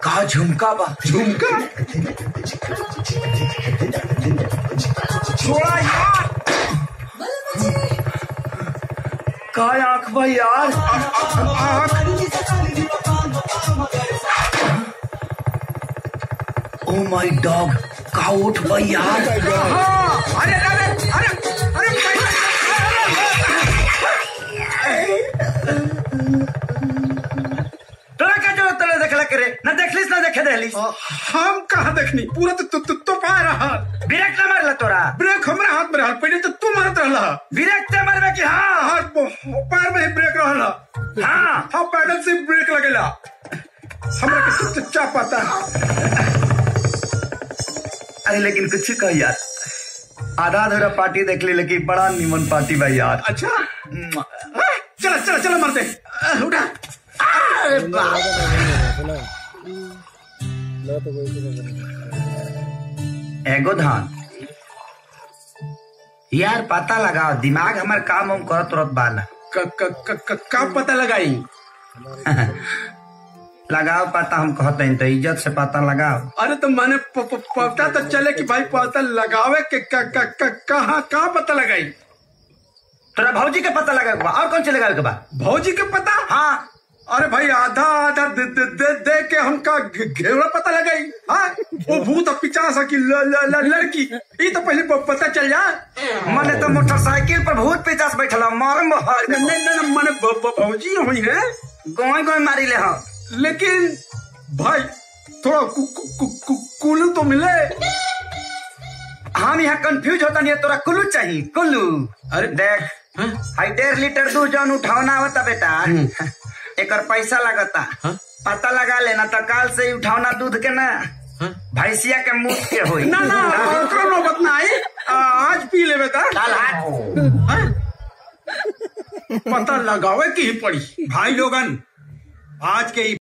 का झुमका बा झुमका छोड़ा यार का आंख बा यार आँख ओ माय डॉग का उठ बा यार हाँ, अरे अरे अरे अरे तोरा का जरूरत तोरा देखला करे ना देखलिस ना देखे देहलिस हम कहा देखनी पूरा तो तू तो पा रहा ब्रेक ना मारला तोरा ब्रेक हमारे हाथ में रहा पहले तो तू मारत रहला ब्रेक ते मारबे कि हाँ हाथ पैर में ही ब्रेक रहला हाँ हाँ पैडल से ब्रेक लगेला हमरा के तो चच्चा पता अरे लेकिन कुछ कह यार आधा अधूरा पार्टी देख ली लेकिन बड़ा निमन पार्टी बा यार अच्छा हाँ, चला चला चला मरते अह, उठा अरे बाप एगो धान यार पता लगाओ दिमाग हमार काम हम करत तुरंत बाना क- क- क- क- का पता लगाई लगाओ पता हम कहते हैं तो इज्जत से पता लगाओ अरे तो मैंने प- प- पता तो चले कि भाई पता लगावे के क- क- क- कहाँ कहाँ पता लगाई तोरा भौजी के पता लगा के बा और कौन से लगावे के बा भौजी के पता हाँ अरे भाई आधा आधा दे, दे, दे, दे के हमका घे- घेवड़ा पता लगाई हाँ वो भूत और पिचास की ल, ल, ल, लड़की ये तो पहले प- पता चल जाए मने तो मोटरसाइकिल पर भूत पिचास बैठल मार मार नहीं नहीं नहीं, मैंने ब- ब- भौजी हुई है गोई गोई मारी ले हम लेकिन भाई थोड़ा कु, कु, कु, कु, कुल तो मिले हम यहाँ कंफ्यूज होता नहीं तोरा कुल्लू चाहिए कुल्लू अरे देख हाँ? हाई डेढ़ लीटर दूध जौन उठावना होता बेटा एकर पैसा लगता हाँ? पता लगा लेना तो काल से ही उठावना दूध के ना हाँ? भैंसिया के मुंह के होई ना ना ओकरा नौबत ना आई आ, आज पी लेबे ता चल हाथ हाँ? पता लगावे की ही पड़ी भाई लोगन आज के ई